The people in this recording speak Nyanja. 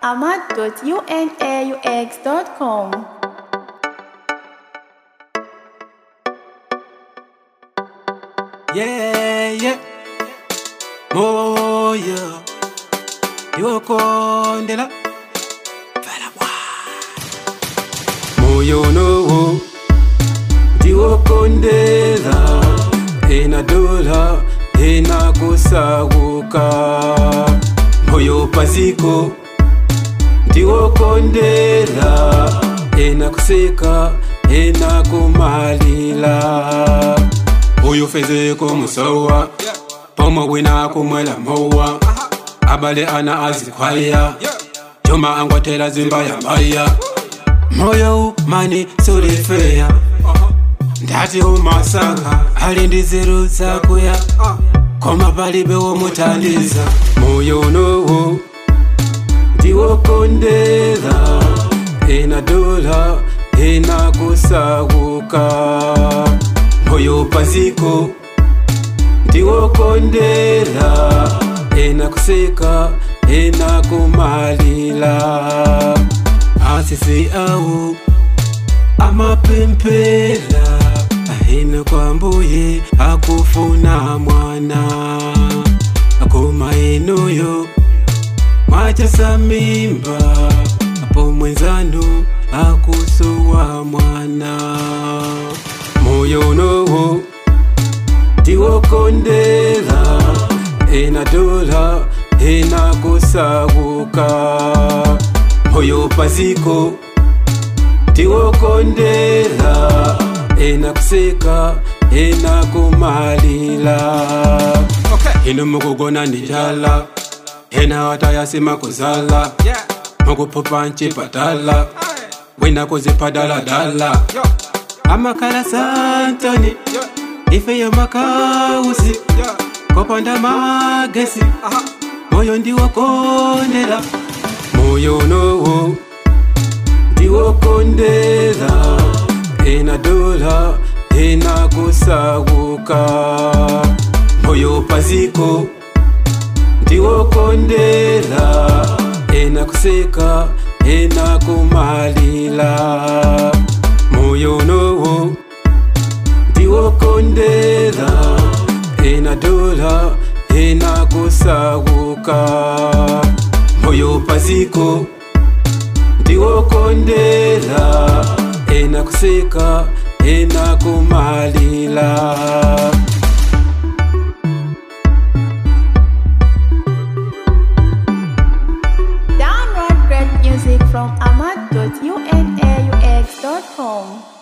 ahmad.unaux.com. Yeah, yeah. Moyo. Iwokondela. Fela bwa. Moyo no. Ndiwokondela. Ena dola. Ena kusaguka. Moyo paziko. Ndiwokondela. Ena kuseka. Ena kumalila. Uyu fezeko musowa. Pomo wina kumwela mowa. Abale ana azikwaya. Joma angwatela zimba ya mbaya. Moyo mani sulifeya. Ndati umasanga ali ndiziru zakuya. Koma palibe womutandiza. Moyo nowo ndiwokondela. Ena dola ena kusaguka. Moyo paziko ndiwokondela ena kuseka ena kumalila asisi awu amapempela ahina kwambuye akufuna mwana akoma enuyo mwachasa mimba apo mwenzanu akusuwa mwana moyo nowo ndiwokondela ena dola ena kusaguka moyo paziko ndiwokondela ena kuseka ena kumalila ino mukugona ndijala ena watayasima kuzala mukuphupha ncipatala wina kuziphadaladala amakhala santoni ife yamakausi kopanda magesi moyo ndiwokondela moyo nowo ndiwokondela ena dola ena kusaguka moyo paziko ndiwokondela ena kuseka ena kumalila moyo nowo ndiwokondela ena dola ena kusaguka moyo paziko ndiwokondela ena kuseka ena kumalila Download great music from ahmad.unaux.com.